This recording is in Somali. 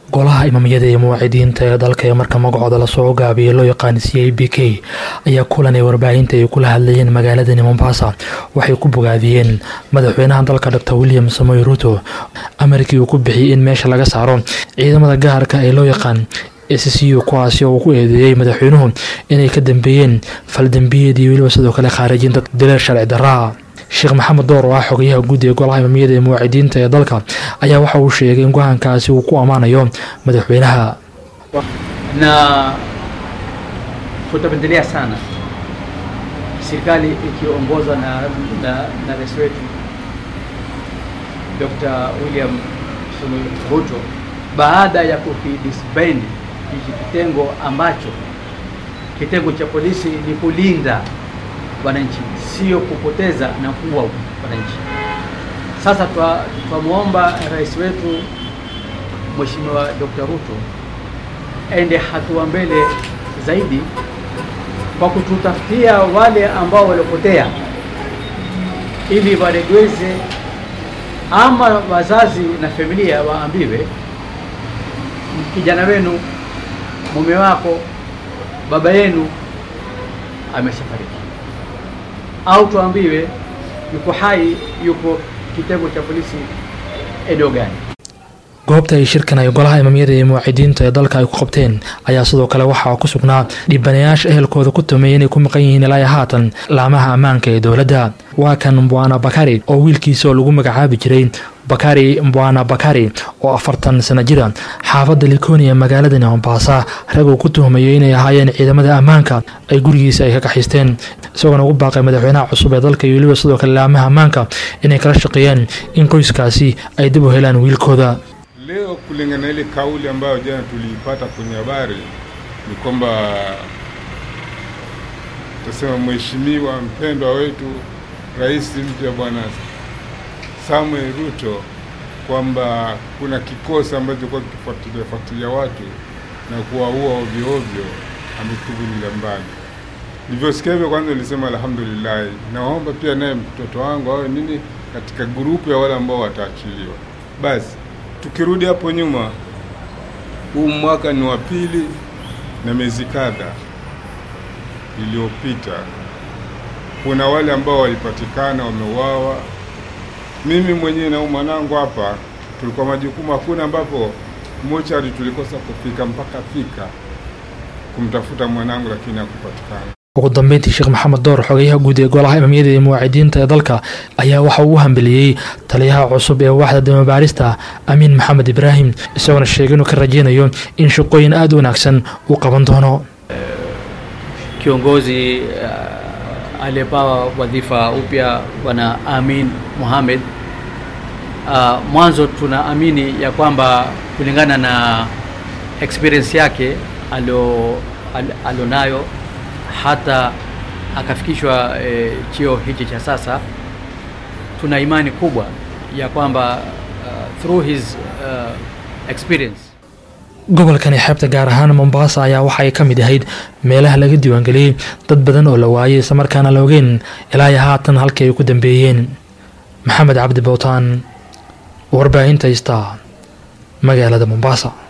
golaha imaamiyada iyo muwaacidiinta ee dalka ee marka magacooda lasoo gaabiyay loo yaqaan c a b k ayaa kulan ee warbaahinta ay kula hadlayeen magaaladani mombasa waxay ku bogaadiyeen madaxweynaha dalka dr william samoy ruto amarkii uu ku bixiyey in meesha laga saaro ciidamada gaarka ee loo yaqaan s c u kuwaasi oo uu ku eedeeyey madaxweynuhu inay ka dambeeyeen faldambiyeed iyo weliba sidoo kale khaarijinta dilal sharci daraa sheekh maxamed door oo ah xogayaha guud ee golaha imaamiyada ee muwaacidiinta ee dalka ayaa waxa uu sheegay in go-aankaasi uu ku ammaanayo madaxweynaha na tutapendelea sana serikali ikiongozwa na, na, na rais wetu Dr. William Samoei Ruto baada ya kukidisband hiki kitengo ambacho kitengo cha polisi ni kulinda wananchi, sio kupoteza na kuua wananchi. Sasa twamwomba rais wetu Mheshimiwa Dr. Ruto ende hatua mbele zaidi kwa kututafutia wale ambao waliopotea, ili waregeze, ama wazazi na familia waambiwe, kijana wenu, mume wako, baba yenu ameshafariki au tuambiwe yuko hai, yuko kitengo cha polisi eneo gani. goobta ay shirkan ay golaha imaamiyada iyo muwaacidiinta ee dalka ay ku qabteen ayaa sidoo kale waxaa ku sugnaa dhibanayaasha ehelkooda ku tumeeyay inay ku maqan yihiin ilaa haatan laamaha ammaanka ee dowladda waa kan mbwana bakari oo wiilkiisa oo lagu magacaabi jiray bakari mbwana bakari oo afartan sana jira xaafadda likoni ee magaaladani mombasa rag uu ku tuhmayo inay ahaayeen ciidamada ammaanka ay gurigiisa ay ka kaxaysteen isagoona ugu baaqay madaxweynaha cusub ee dalka iyo weliba sidoo kale laamaha ammaanka inay kala shaqeeyaan in qoyskaasi ay dib u helaan wiilkooda Leo kulingana na ile kauli ambayo jana tuliipata kwenye habari ni kwamba tasema mheshimiwa mpendwa wetu rais mpya bwana Samuel Ruto kwamba kuna kikosi ambacho kwa kifuatilia fuatilia watu na kuwaua ovyo ovyo ametuvulia mbali. Nilivyosikia hivyo, kwanza nilisema alhamdulillah, naomba pia naye mtoto wangu awe nini katika grupu ya wale ambao wataachiliwa. Basi tukirudi hapo nyuma, huu mwaka ni wa pili na miezi kadha iliyopita, kuna wale ambao walipatikana wameuawa. Mimi mwenyewe na huyu mwanangu hapa tulikuwa majukumu, hakuna ambapo mochari tulikosa kufika mpaka fika kumtafuta mwanangu, lakini hakupatikana. ugu dambeyntii sheekh maxamed door xogayaha guud ee golaha imaamiyada iyo muwaacidiinta ee dalka ayaa waxa uu u hambeliyey taliyaha cusub ee waaxda damabaarista amiin maxamed ibraahim isagoona sheegay inuu ka rajeynayo in shaqooyin aada u wanaagsan uu qaban doono Kiongozi uh, aliyepawa wadhifa upya bwana Amin Mohamed, uh, mwanzo tunaamini ya kwamba kulingana na experience yake alio al- alionayo hata akafikishwa e, cheo hichi cha sasa, tuna imani kubwa ya kwamba uh, through his uh, experience gobolkani xeebta gaar ahaan mombasa ayaa waxay ka mid ahayd meelaha laga diiwaangeliyey dad badan oo la waayey islamarkaana la ogeyn ilaa iyo haatan halkii ay ku dambeeyeen maxamed cabdi bowtaan warbaahinta ista magaalada mombasa